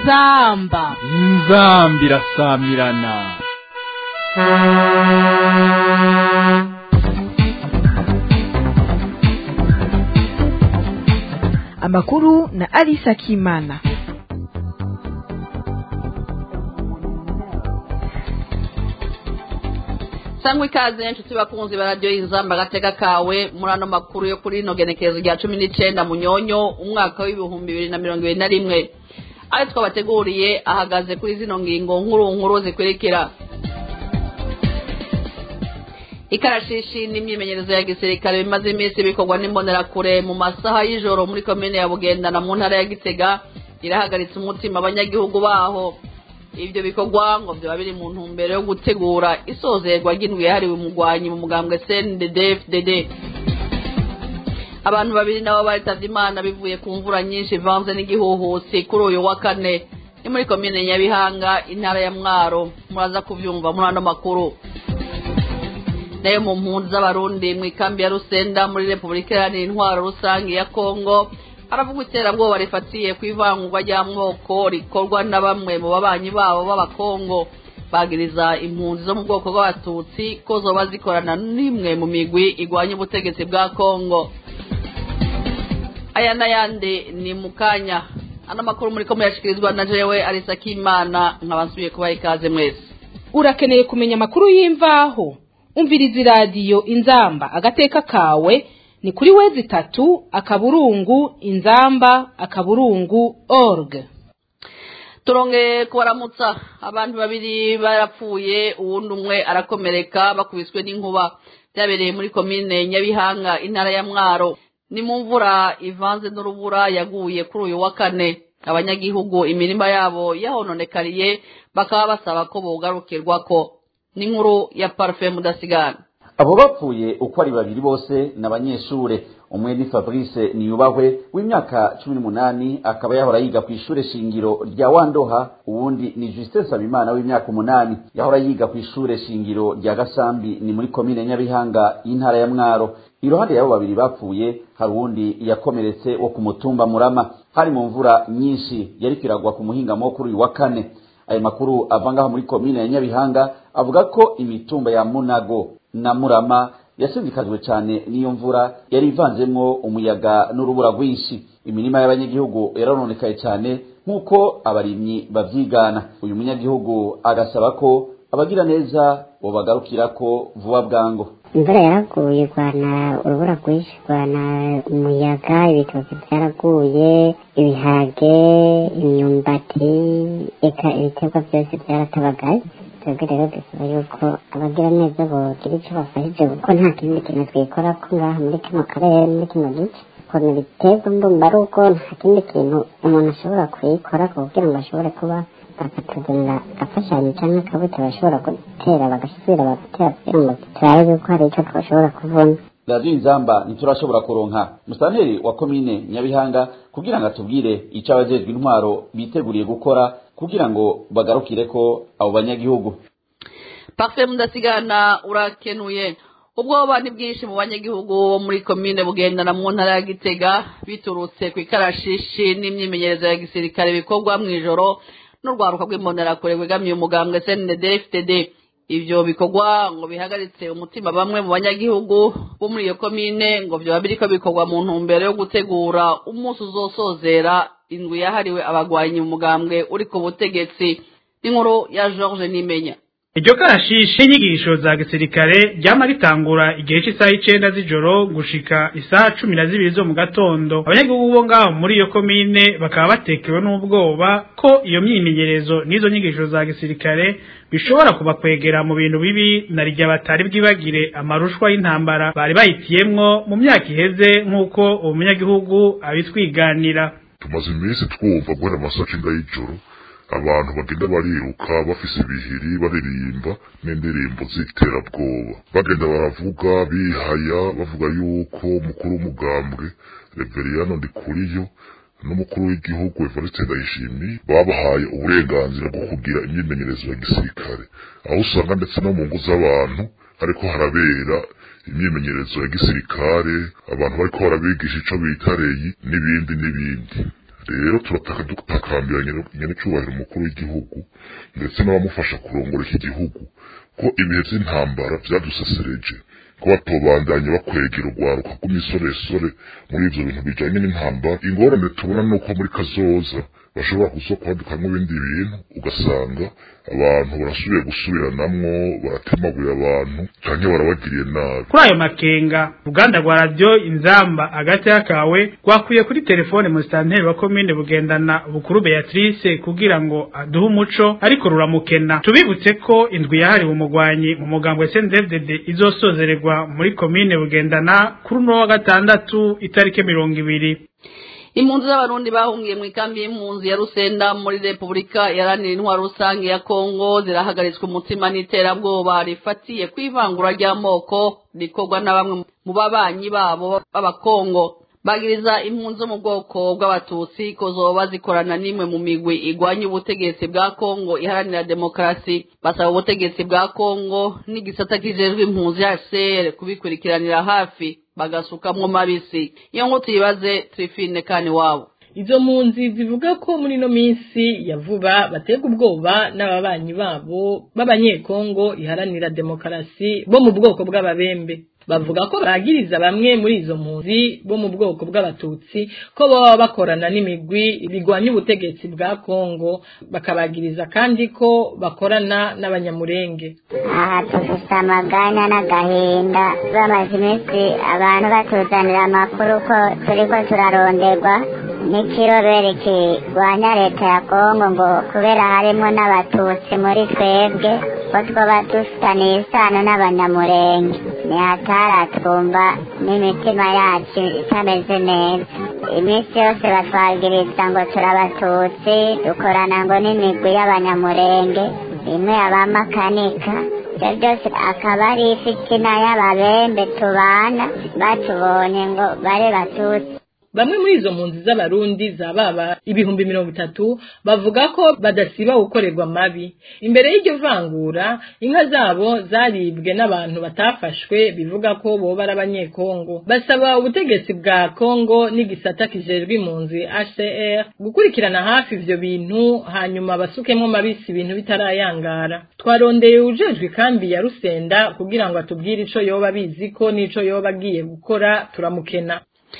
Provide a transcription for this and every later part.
inzamba inzambi irasamirana amakuru na Alisa Kimana. sangwa ikaze inshuti bakunzi ba radiyo y'inzamba agateka kawe muri ano makuru yo kuri ino genekerezo rya cumi n'icenda munyonyo umwaka w'ibihumbi bibiri na mirongo ibiri na rimwe ayo twabateguriye ahagaze kuri zino ngingo nkuru nkuru zikurikira ikarashishi n'imyimenyerezo ya gisirikare bimaze iminsi bikorwa n'imbonerakure mu masaha y'ijoro muri komine ya bugendana mu ntara ya gitega irahagaritse umutima abanyagihugu baho ibyo bikorwa ngo byaba biri mu ntumbero yo gutegura isozerwa ry'indwi yahariwe umugwanyi mu mugambwe cndd fdd abantu babiri nabo baritavye imana bivuye ku mvura nyinshi ivanze n'igihuhusi kuri uyu wa kane ni muri komine nyabihanga intara ya mwaro muraza kuvyumva muri ano makuru nayo mu mpunzi z'abarundi mu ikambi ya rusenda muri repubulika iharanira intwaro rusange ya kongo haravugwa iterabwoba rifatiye ku ivangurwa ry'amoko rikorwa na bamwe mu babanyi babo b'abakongo bagiriza impunzi zo mu bwoko bw'abatutsi ko zoba zikorana n'imwe mu migwi igwanya ubutegetsi bwa kongo aya n'ayandi ni mu kanya ano makuru muri ko muyashikirizwa na jewe arisa k'imana nkaba nsubiye kubaha ikaze mwese urakeneye kumenya amakuru y'imvaho umviriza iradiyo inzamba agateka kawe ni kuri wezi itatu akaburungu inzamba akaburungu org turongeye kubaramutsa abantu babiri barapfuye uwundi umwe arakomereka bakubiswe n'inkuba byabereye muri komine nyabihanga intara ya mwaro ni mu mvura ivanze n'urubura yaguye kuri uyu wa kane abanyagihugu imirima yabo yahononekariye bakaba basaba ko bogarukirwako n'inkuru ya parufe mudasigana abo bapfuye uko ari babiri bose ni abanyeshure umwe ni fabrice niyubahwe w'imyaka cumi n'umunani akaba yahora yiga ku ishure shingiro rya wandoha uwundi ni justin sabimana w'imyaka umunani yahora yiga ku ishure shingiro rya gasambi ni muri komine nyabihanga y'intara ya mwaro iruhande y'abo babiri bapfuye hari uwundi yakomeretse wo ku mutumba murama hari mu mvura nyinshi yariko iragwa ku muhingamo kuri uyu wa kane ayo makuru ava ngaho muri komine ya nyabihanga avuga ko imitumba ya munago na murama yasindikajwe cyane n'iyo mvura yari ivanzemwo umuyaga n'urubura rwinshi imirima y'abanyagihugu yarononekaye cyane nk'uko abarimyi bavyigana uyu munyagihugu agasaba ko abagira neza bobagarukirako vuba bwango imvura yaraguye igwana urubura rwinshi igwana umuyaga ibitoki byaraguye ibiharage imyumbati eka ibiterwa byose byaratabagaye twebwe rero dusaba yuko abagira neza bogira icyo bafashije kuko nta kindi kintu twikora ko ngaha muri kino karere muri kino gice ukuntu ibiterwa mbumba ari uko nta kindi kintu umuntu ashobora kuyikora kugira ngo ashobore kuba bakatuzanira agafashanyo cyangwa akabuto bashobora gutera bagasubira bagatera kugira ngo turabe yuko hari icyo twashobora kubona radiyo inzamba ntiturashobora kuronka musanteri wa komine nyabihanga kugira ngo atubwire icyo abajejwe intwaro biteguriye gukora kugira ngo bagarukire ko abo banyagihugu parufe mudasigana urakenuye ubwoba ni bwinshi mu banyagihugu bo muri komine bugendana mu ntara ya gitega biturutse ku ikarashishi n'imyimenyerezo ya gisirikare bikorwa mu ijoro n'urwaruka rw'imbonerakure rwegamiye umugambwe cndd fdd ivyo bikorwa ngo bihagaritse umutima bamwe mu banyagihugu bo muri iyo komine ngo vyoba biriko bikorwa mu ntumbero yo gutegura umunsi uzosozera indwi yahariwe abagwanyi mu mugambwe uri ku butegetsi n'inkuru ya george nimenya iryo karashishi inyigisho za gisirikare ryama ritangura igihe cy'isaha y'icenda z'ijoro gushika isaha cumi na zibiri zo mu gatondo abanyagihugu bo ngaho muri iyo komine bakaba batekewe n'ubwoba ko iyo myimenyerezo n'izo nyigisho za gisirikare bishobora kubakwegera mu bintu bibi na rya batari bwibagire amarushwa y'intambara bari bahitiyemwo mu myaka iheze nk'uko uwo munyagihugu abitwiganira tumaze iminsi twumva guhera amasaha cenda y'ijoro abantu bagenda bariruka bafise ibihiri baririmba n'indirimbo z'iterabwoba bagenda baravuga bihaya bavuga yuko umukuru w'umugambwe reveriyano ndikuriyo n'umukuru w'igihugu evariste ndayishimiye babahaye uburenganzira bwo kugira imyimenyerezo ya gisirikare aho usanga ndetse no mu ngo z'abantu hariko harabera imyimenyerezo ya gisirikare abantu bariko barabigisha ico bita reyi n'ibindi n'ibindi rero turataka dutakambira nyenecyubahiro umukuru w'igihugu ndetse n'abamufasha kurongora iki gihugu ko ibihe by'intambara byadusesereje ko batobandanya bakwegera urwaruka rw'imisoresore muri ivyo bintu bijanye n'intambara ingorane tubona nuko muri kazoza bashobora kuza kwadukamwo ibindi bintu ugasanga abantu barasubiye gusubiranamwo baratemaguye abantu canke barabagiriye nabi kuri ayo makenga uruganda rwa radiyo inzamba hagati y'akawe rwakuye kuri telefone musitanteri wa komine bugendana bukuru beatrice kugira ngo aduhe umuco ariko ruramukena tubibutse ko indwi yahariwe umugwanyi mu mugambo wa sndddd izosozererwa muri komine bugendana kuri uno wa gatandatu itariki mirongo ibiri impunzi z'abarundi bahungiye mu ikambi y'impunzi ya rusenda muri repubulika iharanira intwaro rusange ya kongo zirahagaritswe umutima n'iterabwoba rifatiye ku ivangura ry'amoko rikorwa na bamwe mu babanyi babo b'abakongo bagiriza impunzi zo mu bwoko bw'abatutsi ko zoba zikorana n'imwe mu migwi igwanya ubutegetsi bwa kongo iharanira demokarasi basaba ubutegetsi bwa kongo n'igisata kijejwe impunzi hcr kubikurikiranira hafi bagasukamwo mabisi iyo ngo tuyibaze trifine kani wabo izo mpunzi zivuga ko muri ino minsi ya vuba baterwa ubwoba n'ababanyi babo b'abanyekongo iharanira demokarasi bo mu bwoko bw'ababembe bavuga ko bagiriza bamwe muri izo mpunzi bo mu bwoko bw'abatutsi ko baba bakorana n'imigwi bigwanya ubutegetsi bwa kongo bakabagiriza kandi ko bakorana n'abanyamurenge aha dufite amaganya n'agahinda bamaze iminsi abantu batuzanira amakuru ko turiko turaronderwa n'ikirobere kirwanya leta ya kongo ngo kubera harimo n'abatutsi muri twebwe ko twaba dufitaniye isano n'abanyamurenge ni hataratumva n'imitima yacu itameze neza iminsi yose batwagiriza ngo turabatutsi dukorana ngo n'imigwi y'abanyamurenge imwe abamakanika ibyo byose akaba ari ifitina y'ababembe tubana batubonye ngo bare batutsi bamwe muri izo mpunzi z'abarundi za baba ibihumbi mirongo itatu bavuga ko badasiba gukorerwa mabi imbere y'iryo vangura inka zabo zaribwe n'abantu batafashwe bivuga ko boba ari abanyekongo basaba ubutegetsi bwa kongo n'igisata kijejwe impunzi hcr gukurikirana hafi ivyo bintu hanyuma basukemwo mabisi ibintu bitarayangara twarondeye ujejwe ikambi ya rusenda kugira ngo atubwire ico yoba abizi ko n'ico yoba agiye gukora turamukena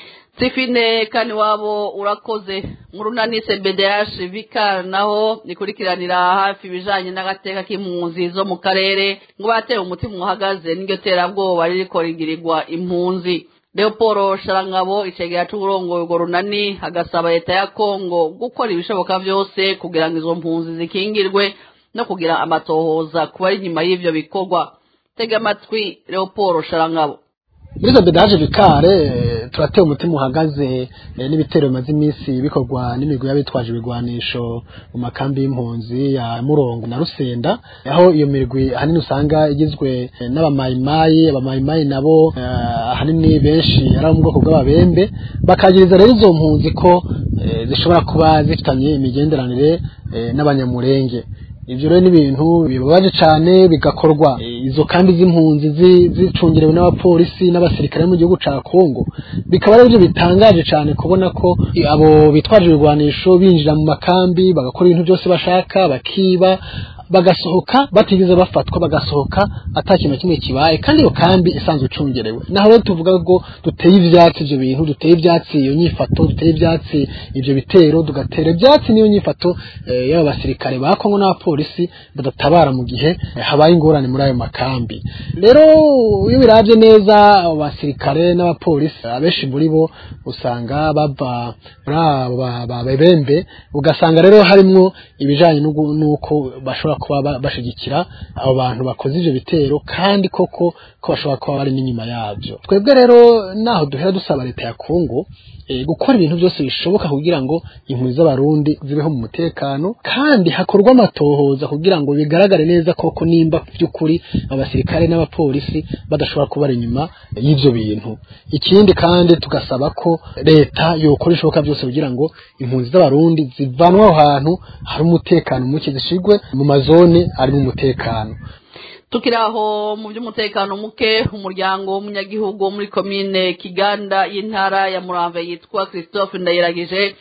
Sifine kani wabo urakoze murunani CBDH vikar naho nikurikiranira hafi bijanye n'agateka k'impunzi zo mu karere ngo bateye umutima uhagaze n'iryo terabwoba ririko rigirirwa impunzi Leoporo Sharangabo icegera c'uburongoye urwo runani agasaba leta ya Kongo gukora ibishoboka vyose kugira ngo izo mpunzi zikingirwe no kugira amatohoza kuba ari inyuma y'ivyo bikorwa tega amatwi Leoporo Sharangabo muri izo bedaje bikare turateye umutima uhagaze n'ibitero bimaze iminsi bikorwa n'imigwi y'abitwaje ibigwanisho mu makambi y'impunzi ya murongo na rusenda aho iyo mirwi ahanini usanga igizwe n'abamayimayi abamayimayi nabo ahanini benshi ari abo mu bwoko bw'ababembe bakagiriza rero izo mpunzi ko zishobora kuba zifitanye imigenderanire n'abanyamurenge ibyo rero ni ibintu bibabaje cyane bigakorwa izo kandi z'impunzi zicungerewe n'abapolisi n'abasirikare mu gihugu cya kongo bikaba ari byo bitangaje cyane kubona ko abo bitwaje ibigwanisho binjira mu makambi bagakora ibintu byose bashaka bakiba bagasohoka batigeze bafatwa bagasohoka ata kintu kimwe kibaye kandi iyo kambi isanzwe icungerewe naho rero tuvuga ngo duteye ivyatsi ivyo bintu duteye ivyatsi iyo nyifato duteye ivyatsi ivyo bitero tugatera ivyatsi niyo nyifato eh, y'aba basirikare ba Kongo n'abapolisi badatabara mu gihe eh, habaye ingorane muri ayo makambi rero iyo biravye neza abo basirikare n'abapolisi abenshi muri bo usanga bava muri abo babembe ugasanga rero harimwo ibijanye n'uko bashobora kuba bashigikira abo bantu bakoze ivyo bitero kandi koko ko bashobora kuba bari n'inyuma yavyo twebwe rero naho duhera dusaba leta ya Kongo e, gukora ibintu byose bishoboka kugira ngo impunzi z'abarundi zibeho mu mutekano kandi hakorwa amatohoza kugira ngo bigaragare neza koko nimba by'ukuri abasirikare n'abapolisi badashobora kuba ari inyuma y'ivyo bintu ikindi kandi tugasaba ko leta yokora ishoboka byose kugira ngo impunzi z'abarundi zivanwe aho hantu hari umutekano muke zishigwe mu mazone arimo umutekano tukiri aho mu by'umutekano muke umuryango w'umunyagihugu wo muri komine kiganda y'intara ya muramve yitwa christophe ndayiragije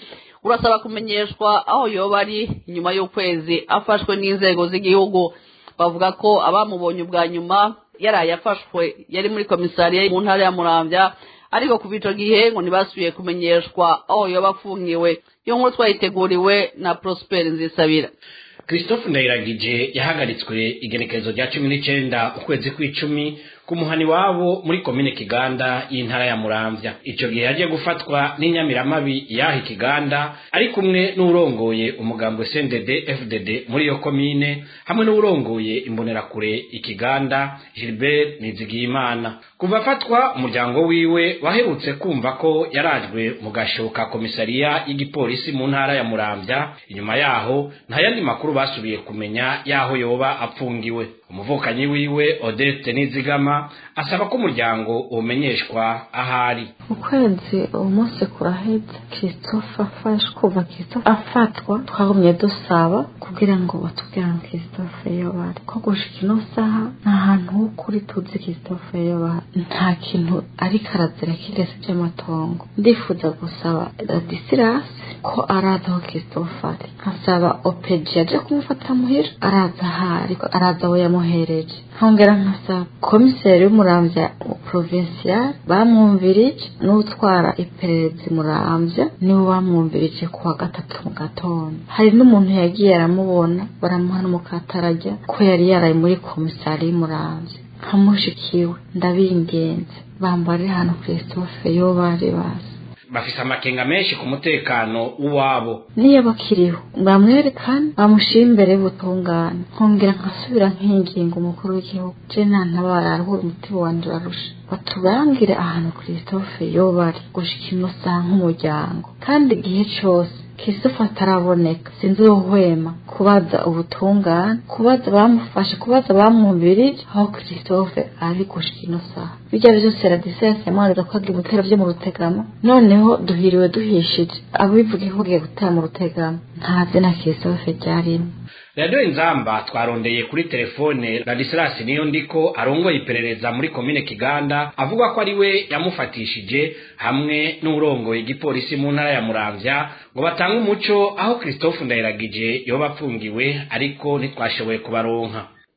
urasaba kumenyeshwa aho yoba ari inyuma y'ukwezi afashwe n'inzego z'igihugu bavuga ko abamubonye ubwa nyuma yaraye afashwe yari muri komisariya mu ntara ya muramvya ariko kuva ico gihe ngo ntibasubiye kumenyeshwa aho yoba afungiwe iyo nkuru twayiteguriwe na prosper nzisabira christophe ndayiragije yahagaritswe igenekerezo rya cumi n'icenda ukwezi kw'icumi ku muhani wabo muri komine kiganda y'intara ya muramvya ico gihe yagiye gufatwa n'inyamiramabi yaha ikiganda ari kumwe n'urongoye umugambwe cndd fdd muri iyo komine hamwe n'urongoye imbonerakure ikiganda gilbert nizigiyimana kuva afatwa umuryango wiwe waherutse kumva ko yarajwe mu gasho ka komisariya y'igipolisi mu ntara ya muramvya inyuma yaho nta yandi makuru basubiye kumenya yaho yoba apfungiwe umuvukanyi wiwe odette nizigama asaba ko umuryango umenyeshwa ahari ukwezi uwo munsi kuraheze christophe afashe kuva christophe afatwa twagumye dusaba kugira ngo batubwire ngo christophe iyo bari ko gushika ino saha nta hantu h'ukuri tuzi christophe iyo bari nta kintu ariko arazira kirese by'amatongo ndifuza gusaba radisirasi ko araza aho christophe ari nkasaba opeji yaje kumufata muhira araza ahari araza aho yamuhereje nkongera nkasaba komiseri w'umuramvya provincial bamwumvirije n'utwara iperereza muramvya niwe bamwumvirije ku wa gatatu mu gatondo hari n'umuntu yagiye aramubona baramuha n'umukatarajya ko yari yaraye muri komisari y'umuramvya nkamushikiwe ndabingenze bambare hano christophe yo bari bazi bafise amakenga menshi ku mutekano w'uwabo niyo bakiriho bamwerekane bamushyire imbere y'ubutungane nkongera nkasubira nkinginga umukuru w'igihugu je ntantabara aruhura umutima wanje urarusha batubangire ahantu christophe yo bari gushika ino saha nk'umuryango kandi igihe cose christophe ataraboneka sinzi uhwema kubaza ubutungane kubaza bamufashe kubaza bamwumvirije aho christophe ari gushika ino saha bijya byose radisesi yamwanira ko agira ibitero byo mu rutegama noneho duhiriwe duhishije abivuga ko ugiye gutera mu rutegama nta zina christophe ryarimo radiyo inzamba twarondeye kuri telefone radisilasi niyo ndiko arongoye iperereza muri komine kiganda avuga ko ari we yamufatishije hamwe n'urongoye igipolisi mu ntara ya muramvya ngo batange umuco aho christophe ndayiragije yoba apfungiwe ariko ntitwashoboye kubaronka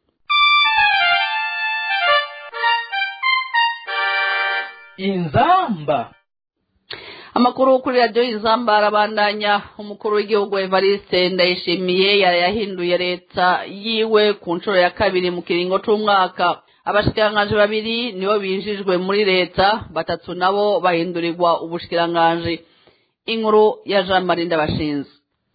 inzamba amakuru kuri radiyo y'inzamba arabandanya umukuru w'igihugu evariste ndayishimiye yari yahinduye leta yiwe ku nshuro ya kabiri mu kiringo c'umwaka abashikiranganji babiri nibo binjijwe muri leta batatu nabo bahindurirwa ubushikiranganji inkuru ya jean marie ndabashinze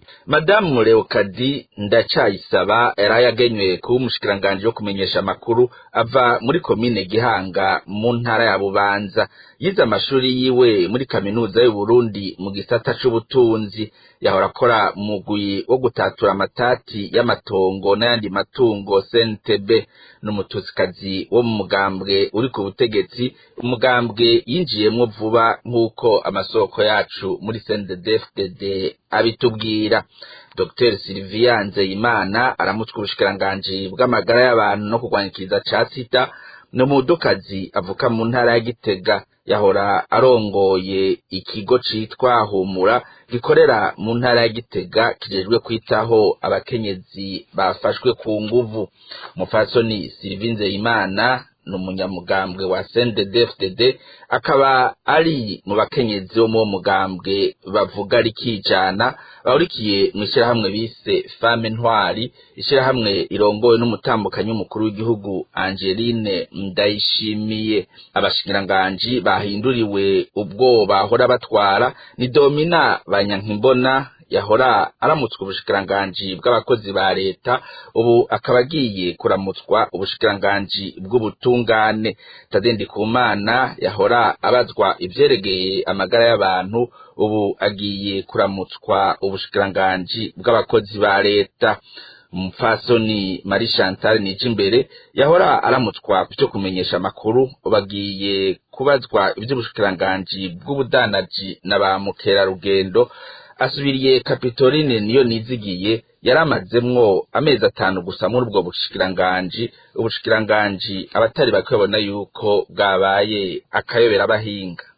madamu leokadi ndacayisaba yari yagenywe kuba umushikiranganji wo kumenyesha amakuru ava muri komine gihanga mu ntara ya bubanza yize amashuri yiwe muri kaminuza y'uburundi mu gisata c'ubutunzi yahora akora mugwi wo gutatura amatati y'amatongo n'ayandi matungo cntb n'umutuzikazi wo mu mugambwe uri ku butegetsi umugambwe yinjiyemwo vuba nk'uko amasoko yacu muri cnddfdd abitubwira dr sylvia nzeyimana aramutse ubushikiranganji bw'amagara y'abantu no kurwanyikiriza ca sida ni umudukazi avuka mu ntara ya gitega yahora arongoye ikigo citwa humura gikorera mu ntara ya gitega kijejwe kwitaho abakenyezi bafashwe ku nguvu umupfasoni sylvie nzeyimana ni umunyamugambwe wa CNDD-FDD akaba ari mu bakenyezi bo mu mugambwe bavuga rikijana bahurikiye mu ishyirahamwe bise fame ntwari ishyirahamwe irongowe n'umutambukanyi w'umukuru w'igihugu Angeline Ndayishimiye abashikiranganji bahinduriwe ubwo bahora batwara ni Domina Banyankimbona yahora aramutswa ubushikiranganji bw'abakozi ba leta ubu akaba agiye kuramutswa ubushikiranganji bw'ubutungane tadendi kumana yahora abazwa ivyeregeye amagara y'abantu ubu agiye kuramutswa ubushikiranganji bw'abakozi ba leta umupfasoni Marie Chantal Nijimbere yahora aramutswa cyo kumenyesha amakuru bagiye kubazwa ivy'ubushikiranganji bw'ubudanaji na ba mukerarugendo asubiriye Kapitoline niyo nizigiye yaramazemwo amezi atanu gusa muri ubwo bushikiranganji ubushikiranganji abatari bakibona yuko bwabaye akayobera abahinga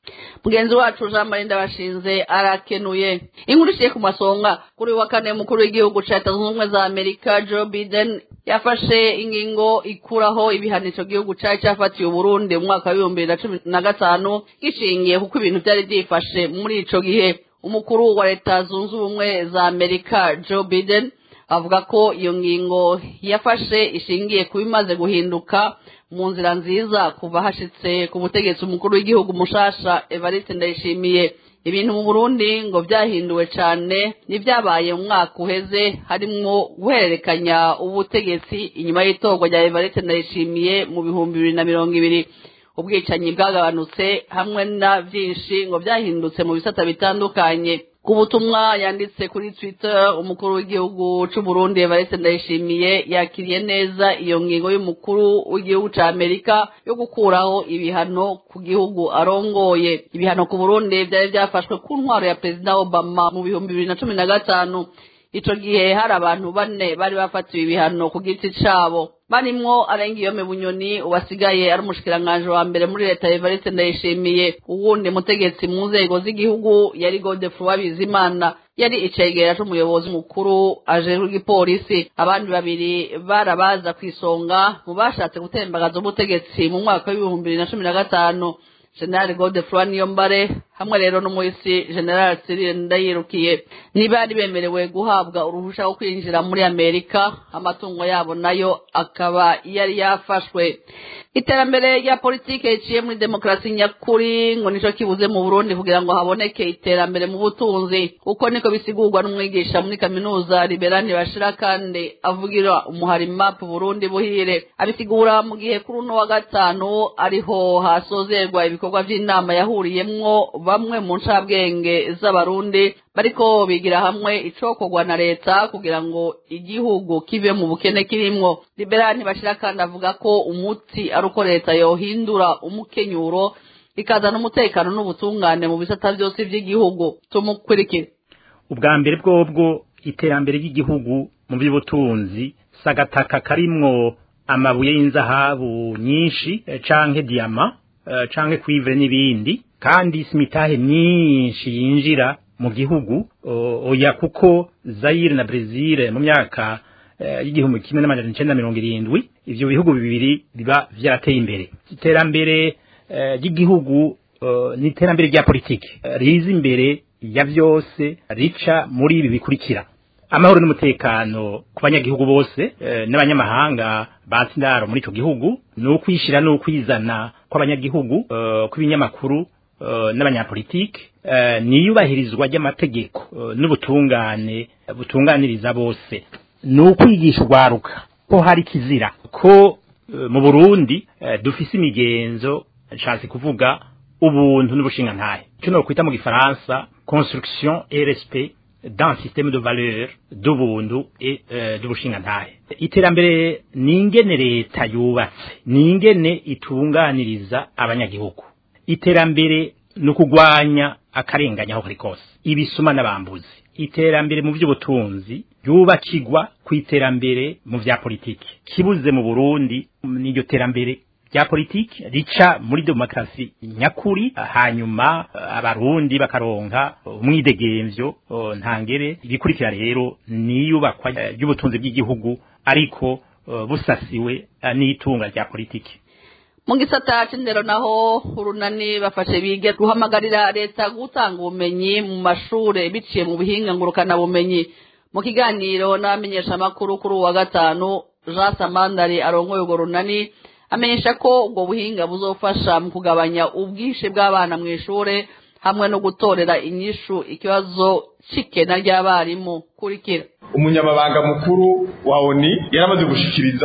mugenzi wacu jean marie ndabashinze arakenuye inkuru ishiye ku masonga kuri wa kane mukuru w'igihugu ca leta zunze ubumwe za amerika joe biden yafashe ingingo ikuraho ibihano ico gihugu cari cafatiye uburundi mu mwaka w'ibihumbi bibiri na cumi na gatanu gishingiye kuko ibintu vyari vyifashe muri ico gihe umukuru wa leta zunze ubumwe za amerika joe biden avuga ko iyo ngingo yafashe ishingiye ku bimaze guhinduka mu nzira nziza kuva hashitse ku butegetsi umukuru w'igihugu mushasha evariste ndayishimiye ibintu mu burundi ngo byahinduwe cyane n'ibyabaye mu mwaka uheze harimwo guhererekanya ubutegetsi inyuma y'itorwa rya evariste ndayishimiye mu bihumbi bibiri na mirongo ibiri ubwicanyi bwagabanutse hamwe na byinshi ngo byahindutse mu bisata bitandukanye ku butumwa yanditse kuri twitter umukuru w'igihugu c'u Burundi Evariste Ndayishimiye yakiriye neza iyo ngingo y'umukuru w'igihugu ca Amerika yo gukuraho ibihano ku gihugu arongoye ibihano ku Burundi byari byafashwe ku ntwaro ya Perezida Obama mu bihumbi bibiri na cumi na gatanu ico gihe hari abantu bane bari bafatiwe ibihano ku giti cabo barimwo arengiyome bunyoni uwasigaye ari umushikiranganji wa mbere muri leta Evariste Ndayishimiye uwundi mutegetsi mu nzego z'igihugu yari Godefroid Bizimana yari icegera c'umuyobozi mukuru ajejwe igipolisi abandi babiri barabaza kw'isonga mu bashatse gutembagaza ubutegetsi mu mwaka w'ibihumbi bibiri na cumi na gatanu general godefroid niyombare hamwe rero n'umuhisi general cyril ndayirukiye ntibari bemerewe guhabwa uruhusha rwo kwinjira muri amerika amatungo yabo nayo akaba yari yafashwe iterambere rya politike riciye muri demokarasi nyakuri ngo nico kibuze mu burundi kugira ngo haboneke iterambere mu butunzi uko niko bisigurwa n'umwigisha muri kaminuza liberani bashira kandi avugira umuhari map burundi buhire abisigura mu gihe kuri uno wa gatanu ariho hasozerwa ibikorwa vy'inama yahuriyemwo bamwe mu ncabwenge z'abarundi bariko bigira hamwe icokorwa na leta kugira ngo igihugu kive mu bukene kirimwo liberani bashira kandi avuga ko umuti ari uko leta yohindura umukenyuro ikazana umutekano n'ubutungane mu bisata vyose vy'igihugu tumukurikire ubwa mbere bwobwo iterambere ry'igihugu mu by'ubutunzi sagataka karimwo amabuye y'inzahabu nyinshi canke diama canke cuivre n'ibindi kandi simitahe myinshi yinjira mu gihugu oya kuko Zaire na Brazil mu myaka y'igihumbi kimwe n'amajana icenda mirongo irindwi ivyo bihugu bibiri biba vyarateye imbere iterambere ry'igihugu ni iterambere rya politiki riza imbere ya vyose rica muri ibi bikurikira amahoro n'umutekano ku banyagihugu bose n'abanyamahanga batsi indaro muri ico gihugu ni ukwishira n'ukwizana kw'abanyagihugu kw'ibinyamakuru n'abanyapolitike niyubahirizwa ry'amategeko n'ubutungane butunganiriza bose ni ukwigisha urwaruka ko hari kizira ko mu burundi dufise imigenzo nshatse kuvuga ubuntu n'ubushingantahe icyo nokwita mu gifaransa construction et respect dans système de valeur d'ubuntu et d'ubushingantahe iterambere ni ingene leta yubatse ni ingene itunganiriza abanyagihugu iterambere ni ukugwanya akarenganya aho kari kose ibisuma n'abambuzi iterambere mu by'ubutunzi ryubakirwa ku iterambere mu vya politiki kibuze mu burundi n'iryo terambere rya politiki rica muri demokarasi nyakuri hanyuma abarundi bakaronka umwidegemvyo ntangere ibikurikira rero niyubakwa ry'ubutunzi bw'igihugu ariko busasiwe n'itunga rya politiki mu gisata c'indero naho urunani bafashe bige guhamagarira leta gutanga ubumenyi mu mashure biciye mu buhinga ngurukana bumenyi mu kiganiro n'abamenyesha amakuru kuri uwa gatanu Jean Samandari arongoye urwo runani amenyesha ko ubwo buhinga buzofasha mu kugabanya ubwinshi bw'abana mu ishure hamwe no gutorera inyishu ikibazo c'ikena ry'abarimu kurikira umunyamabanga mukuru wa oni yaramaze gushikiriza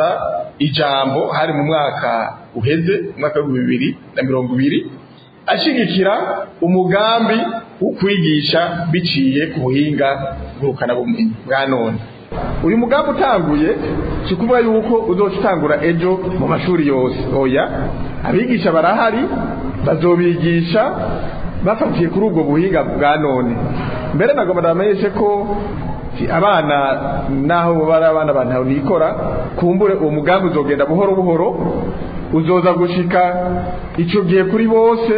ijambo hari mu mwaka uheze umwaka w'ibihumbi bibiri na mirongo ibiri ashigikira umugambi wo kwigisha biciye ku buhinga ngurukanabumenyi bwa none uyu mugambi utanguye si ukuvuga yuko uzoca utangura ejo mu mashuri yose oya abigisha barahari bazobigisha bafatiye kuri ubwo buhinga bwa none mbere nagomba ndabamenyeshe ko abana naho bari abana bantu nikora kumbure uwo mugambi uzogenda buhoro buhoro uzoza gushika icyo gihe kuri bose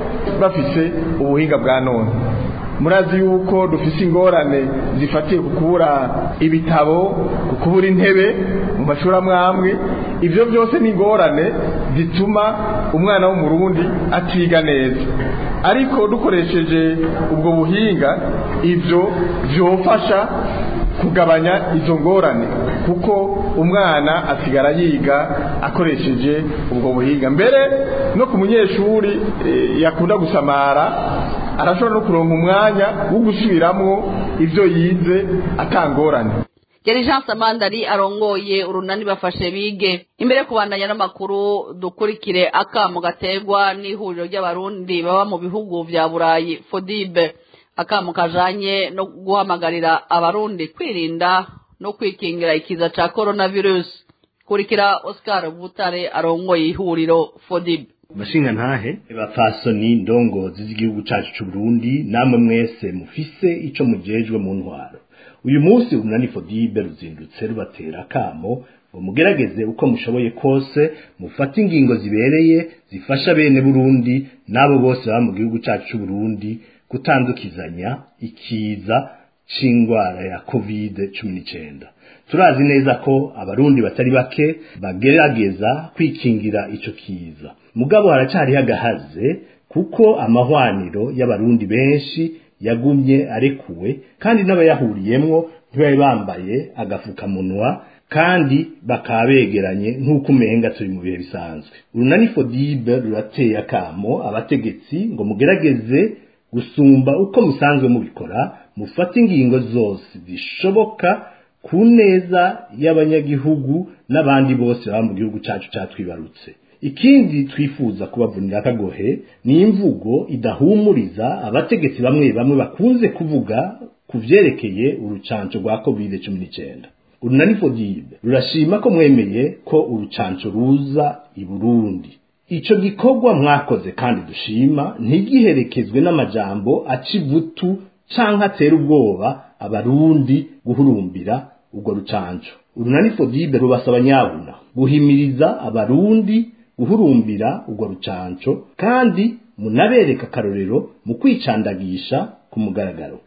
bafise ubuhinga bwa none murazi yuko dufise ingorane zifatiye ku kubura ibitabo ku kubura intebe mu mashuri amwe amwe ibyo byose ni ingorane zituma umwana w'umurundi atiga neza ariko dukoresheje ubwo buhinga ibyo byofasha kugabanya izo ngorane kuko umwana asigara yiga akoresheje ubwo buhinga mbere no ku munyeshuri yakunda gusamara arashobora no kuronka umwanya wo gusubiramwo ibyo yize atangorane yari jean samandari arongoye urunani bafashe bige imbere yo kubandanya n'amakuru dukurikire akamo gaterwa n'ihuriro ry'abarundi baba mu bihugu vya burayi fodibe akamo kajanye no guhamagarira abarundi kwirinda no kwikingira ikiza ca coronavirus kurikira oscar butare arongoye ihuriro fodibe bashinga ntahe bapfasoni ndongozi z'igihugu cacu c'u Burundi namwe mwese mufise ico mujejwe mu ntwaro uyu munsi umunani fodibe ruzindutse rubatera kamo ngo mugerageze uko mushoboye kose mufate ingingo zibereye zifasha bene Burundi nabo bose baba mu gihugu cacu c'u Burundi gutandukizanya ikiza c'ingwara ya covid 19 turazi neza ko abarundi batari bake bagerageza kwikingira ico kiza mugabo haracari agahaze kuko amahwaniro y'abarundi benshi yagumye arekuwe kandi n'abayahuriyemwo ntibari bambaye agafukamunwa kandi bakaba begeranye nk'uko umenga turi mu bihe bisanzwe urunani fodibe rurateye akamo abategetsi ngo mugerageze gusumba uko musanzwe mubikora mufate ingingo zose zishoboka ku neza y'abanyagihugu n'abandi bose baba mu gihugu cyacu cyatwibarutse ikindi twifuza kubavunira akagohe ni imvugo idahumuriza abategetsi bamwe bamwe bakunze kuvuga ku vyerekeye urucanco rwa covid cumi n'icyenda urunani fodibe rurashima ko mwemeye ko urucanco ruza i burundi ico gikorwa mwakoze kandi dushima ntigiherekezwe n'amajambo aca ivutu canke atera ubwoba abarundi guhurumbira urwo rucanco urunani fodibe rubasaba nyabuna guhimiriza abarundi guhurumbira urwo rucanco kandi munabereka akarorero mu kwicandagisha ku mugaragaro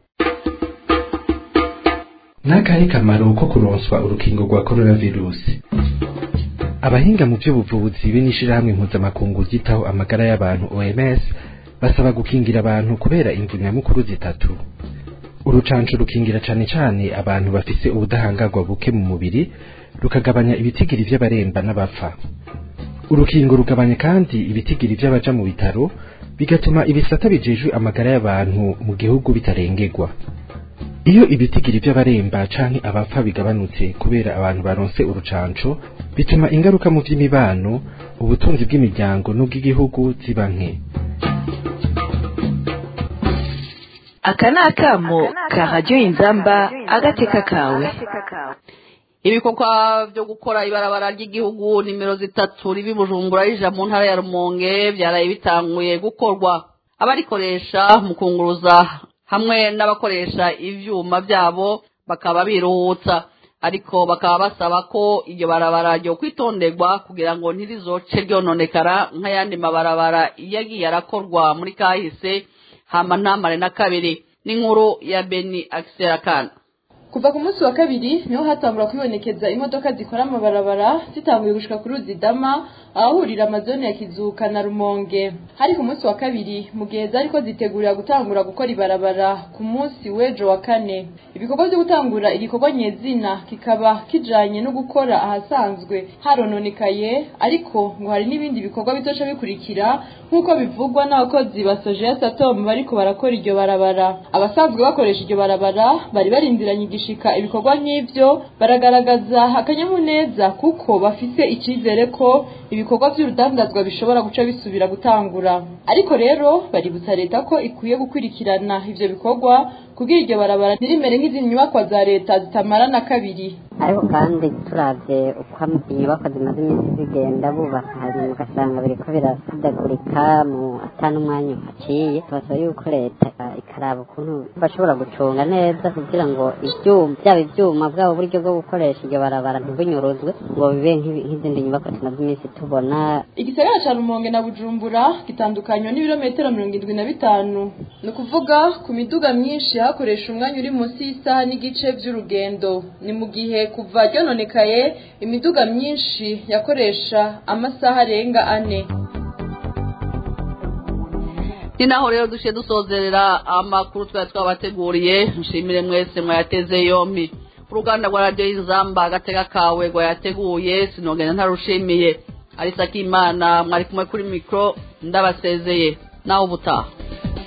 n'akahe kamaro ko kuronswa urukingo rwa coronavirusi abahinga mu by'ubuvuzi b'inishirahamwe mpuzamakungu ryitaho amagara y'abantu OMS basaba gukingira abantu kubera imvu nyamukuru zitatu urucanco rukingira cane cane abantu bafise ubudahangarwa buke mu mubiri rukagabanya ibitigiri vy'abaremba n'abapfa urukingo rugabanya kandi ibitigiri vy'abaja mu bitaro bigatuma ibisata bijejwe amagara y'abantu mu gihugu bitarengerwa iyo ibitigiri vy'abaremba canke abapfa bigabanutse kubera abantu baronse urucanco bituma ingaruka mu vy'imibano ubutunzi bw'imiryango n'ubw'igihugu ziba nke aka ni akamo ka radiyo inzamba agateka kawe ibikorwa byo gukora ibarabara ry'igihugu nimero zitatu ribi bujumbura rija mu ntara ya rumonge byaraye bitanguye gukorwa abarikoresha mu kunguruza hamwe n'abakoresha ivyuma byabo bakaba biruhutsa ariko bakaba basaba ko iryo barabara ryo kwitonderwa kugira ngo ntirizoce ryononekara nk'ayandi mabarabara yagiye arakorwa muri kahise hama ntamare na kabiri n'inkuru ya beni akiserakana kuva ku munsi wa kabiri niho hatangura kwibonekeza imodoka zikora amabarabara zitanguye gushika kuri ruzidama ahahurira amazone ya kizuka na rumonge hari ku munsi wa kabiri mu gihe zariko zitegurira gutangura gukora ibarabara ku munsi w'ejo wa kane ibikorwa byo gutangura igikorwa nyezina kikaba kijanye no gukora ahasanzwe harononekaye ariko ngo hari n'ibindi bikorwa bizoca bikurikira nk'uko bivugwa n'abakozi ba sojeya satom bariko barakora iryo barabara abasanzwe bakoresha iryo barabara bari barindiranye igishika ibikorwa nk'ivyo baragaragaza akanyamuneza kuko bafise icizere ko ibikorwa vy'urudandazwa bishobora guca bisubira gutangura ariko rero baributsa leta ko ikwiye gukurikirana ivyo bikorwa kugira iryo barabara ntirimere nk'izindi nyubakwa za leta zitamara na kabiri ariko kandi turavye uko inyubakwa zimaze iminsi zigenda bubaka hanyuma ugasanga biriko birasidagurika mu ata n'umwanya uhaciye tubasaba yuko leta ikaraba ukuntu bashobora gucunga neza kugira ngo ivyuma vyaba ivyuma bwabo buryo bwo gukoresha iryo barabara ntibunyuruzwe ngo bibe nk'izindi nyubakwa tumaze iminsi tubona igisagara ca rumonge na bujumbura gitandukanywa n'ibirometero mirongo indwi na bitanu ni ukuvuga ku miduga myinshi hakoresha umwanya uri munsi y'isaha n'igice vy'urugendo ni mu gihe kuva ryononekaye imiduga myinshi yakoresha amasaha arenga ane ni naho rero duciye dusozerera amakuru twari twabateguriye nshimire mwese mwayateze yompi uruganda rwa radiyo y'inzamba agatega kawe rwayateguye sinogenda ntarushimiye arisa k'imana mwari kumwe kuri mikoro ndabasezeye nawe ubutaha